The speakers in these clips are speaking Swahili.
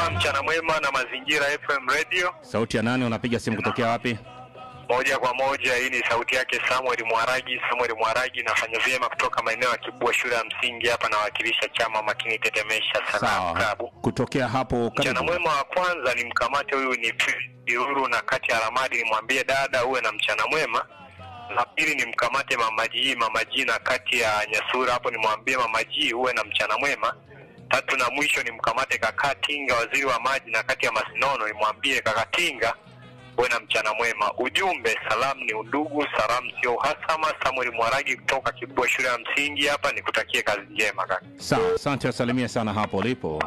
mwema, mchana mwema na mazingira FM Radio. Sauti ya nani? Unapiga simu kutokea wapi? Moja kwa moja, hii ni sauti yake Samuel Mwaragi. Samuel Mwaragi, nafanya vyema kutoka maeneo ya Kibua shule ya msingi hapa, nawakilisha chama makini tetemesha sana Sawa, klabu. kutokea hapo Mchana karibu. mwema wa kwanza ni mkamate huyu ni Iruru na kati ya Ramadi, nimwambie dada uwe na mchana mwema. La pili ni mkamate mamaji mamaji na kati ya Nyasura hapo, nimwambie mamaji uwe na mchana mwema. Tatu na mwisho ni mkamate kaka Tinga, waziri wa maji na kati ya Masinono, nimwambie kaka Tinga uwe na mchana mwema. Ujumbe, salamu ni udugu, salamu sio uhasama. Samuel Mwaragi kutoka Kibua shule ya msingi hapa, nikutakie kazi njema kaka. Sawa, asante, wasalimia sana hapo ulipo.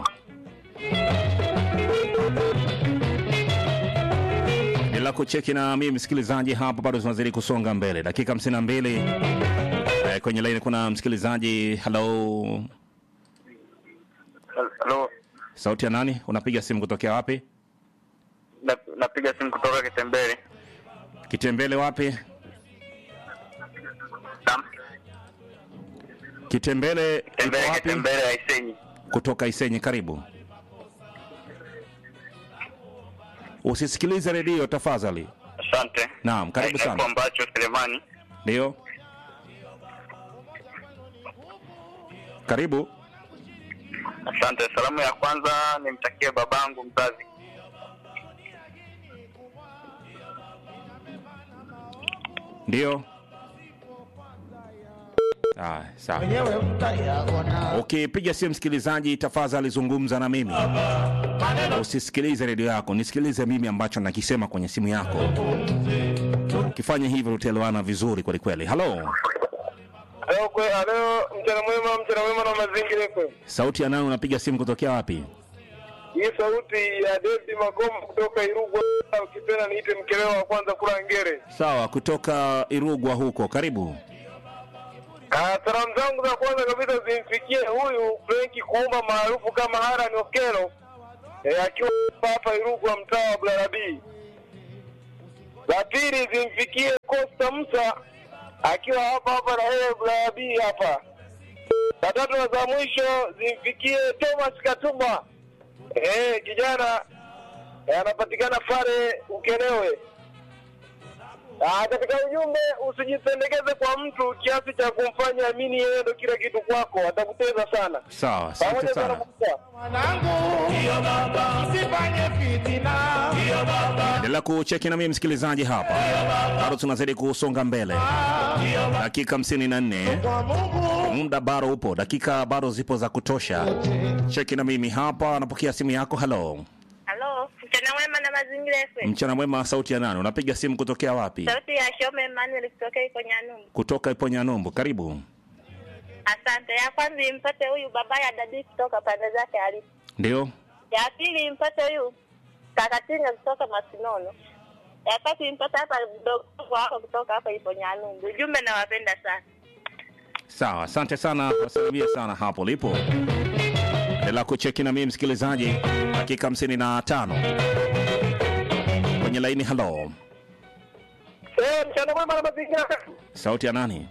Bila kucheki na mimi msikilizaji, hapa bado tunazidi kusonga mbele, dakika 52 eh, kwenye laini kuna msikilizaji. Hello, Halo, sauti ya nani? Unapiga simu kutokea wapi? na- napiga simu kutoka Kitembele. Kitembele wapi? Naam, Kitembele ipo Kitembele, wapi? Kitembele ya Isenyi. Kutoka Isenyi, karibu. Usisikilize redio tafadhali. Asante. Naam, karibu sana. Naitwa Ambacho Selemani. Ndio, karibu. Asante. Salamu ya kwanza nimtakie babangu mzazi. Ndio. Ah, sawa. Ukipiga simu msikilizaji, tafadhali zungumza na mimi, usisikilize redio yako, nisikilize mimi ambacho nakisema kwenye simu yako. Ukifanya hivyo utaelewana vizuri kweli kweli. Halo, Leo kwe, leo mchana mwema, mchana mwema na mazingira FM. sauti ya nani? Unapiga simu kutokea wapi? Hii sauti ya David Magoma kutoka Irugwa, ukipenda niite mkeleo wa kwanza kula ngere. Sawa, kutoka Irugwa huko, karibu. Ah, salamu zangu za kwanza kabisa zimfikie huyu Frenki Kuuma maarufu kama Haran Okelo eh, akiwa hapa Irugwa mtaa wa Blarabi. La pili zimfikie Costa Musa akiwa hapa hapa na yeye Blarabi hapa. La tatu na za mwisho zimfikie Thomas Katuma eh, kijana eh, anapatikana pale Ukelewe. Ah, katika ujumbe usijipendekeze kwa mtu kiasi cha kumfanya amini yeye ndo kila kitu kwako, atakuteza sana. Sawa, asante Pamoja sana sana. Musa. mwanangu, usifanye fitina. Endelea kucheki na mimi msikilizaji hapa, bado tunazidi kusonga mbele, dakika 54 Kwa Mungu muda bado upo, dakika bado zipo za kutosha. Cheki na mimi hapa, anapokea simu yako. Halo, Halo, mchana mwema na mazingira FM. mchana mwema. Sauti ya nani? Unapiga simu kutokea wapi? Sauti ya Shome Emmanuel kutoka iko Nyanumbu. Kutoka Iponyanumbu, karibu. Asante. Ya kwanza impate huyu baba ya dadi kutoka pande zake alipo. Ndio, Ya pili impate huyu kakatinga kutoka Masinono. Ya tatu impate hapa mdogo wako kutoka hapa ipo Nyanumbu. Ujumbe nawapenda sana. sawa, asante sana, wasalimia sana hapo lipo. Endelea kucheki na mimi msikilizaji, dakika 55 kwenye laini. Halo, Eh, mchana mwema na mazingira. sauti ya nani?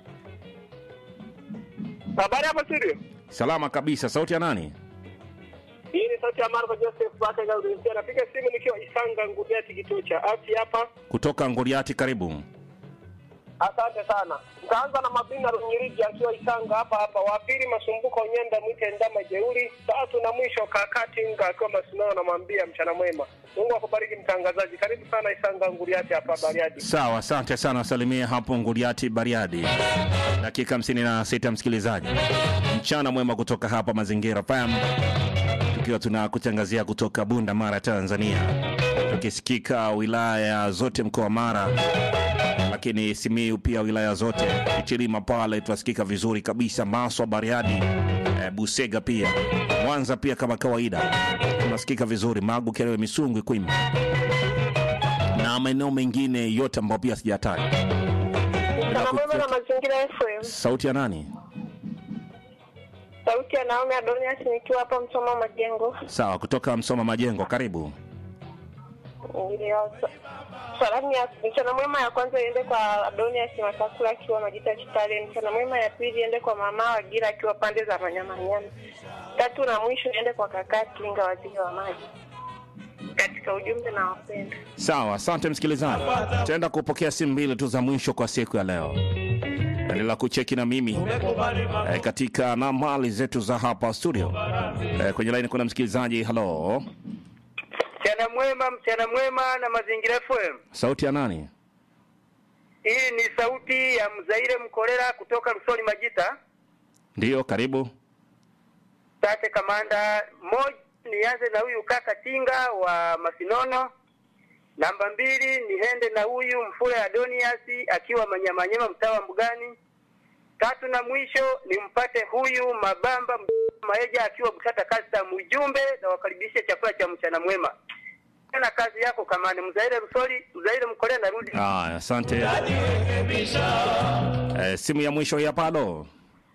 Habari hapa studio. Salama kabisa, sauti ya nani? Hii ni sauti ya Marco Joseph Baka Gaudenzia. Napiga simu nikiwa Isanga Ngudeti kituo cha afya hapa. Kutoka Ngoriati, karibu. Asante sana. Nitaanza na Mabina Runyiriji akiwa Isanga hapa hapa. Wa pili Masumbuko Nyenda mwite Ndama Jeuri. Tatu na mwisho Kakati Nga akiwa Masinono namwambia mchana mwema. Mungu akubariki mtangazaji. Karibu sana Isanga Nguriati hapa Bariadi. Sawa, asante sana, wasalimia hapo Nguriati, Bariadi. Dakika 56 msikilizaji, mchana mwema kutoka hapa Mazingira FM, tukiwa tunakutangazia kutoka Bunda, Mara, Tanzania, tukisikika wilaya zote mkoa wa Mara, lakini Simiu pia wilaya zote, Ichilima pale tunasikika vizuri kabisa, Maswa, Bariadi, eh, Busega pia Mwanza pia kama kawaida tunasikika vizuri, Magu, Kerewe, Misungwi, Kwimba na maeneo mengine yote ambayo pia sijataja. Mchana mwema na mazingira FM. Sauti ya nani? Sauti ya Naomi Adonias nikiwa hapa Msoma Majengo. Sawa, kutoka Msoma Majengo, karibu. Ndio. Salamu ya mchana mwema ya kwanza iende kwa Adonias Matakula akiwa Majita Kitale. Mchana mwema ya pili iende kwa mama Wagira akiwa pande za Manyamanyama. Tatu na mwisho niende kwa kakaa Kinga, waziri wa maji. Katika ujumbe na wapenda. Sawa, asante msikilizaji. Tutaenda kupokea simu mbili tu za mwisho kwa siku ya leo. Endelea kucheki na mimi eh, katika nambari zetu za hapa studio. Eh, kwenye laini kuna msikilizaji. Halo, Mchana mwema, mchana mwema na Mazingira FM. sauti ya nani? Hii ni sauti ya Mzaire Mkolera kutoka Rusoni Majita. Ndiyo, karibu. Sante kamanda. Moja, nianze na huyu kaka Tinga wa Masinono. Namba mbili, niende na huyu Mfule Adonias akiwa Manyamanyema mtaa wa Mbugani. Tatu na mwisho nimpate huyu Mabamba Maeja akiwa Butata Custom. Ujumbe na wakaribishe chakula cha mchana mwema. Na kazi yako kamani. Mzaire Rusoli, Mzaire Mkolera narudi. Aya, asante. Eh, simu ya mwisho hii hapa. Halo,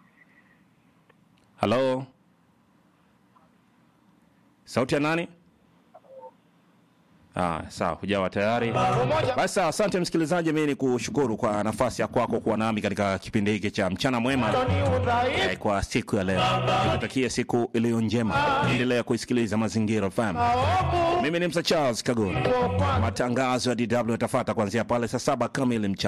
halo, sauti ya nani? Ah, sawa, hujawa tayari. Basi sawa, asante msikilizaji, mimi ni kushukuru kwa nafasi ya kwako kuwa nami katika kipindi hiki cha mchana mwema eh, kwa siku ya leo. Nikutakie siku iliyo njema, endelea kuisikiliza Mazingira FM. Mimi ni Msa Charles Kagoni. Matangazo ya DW yatafuata kuanzia pale saa saba kamili mchana.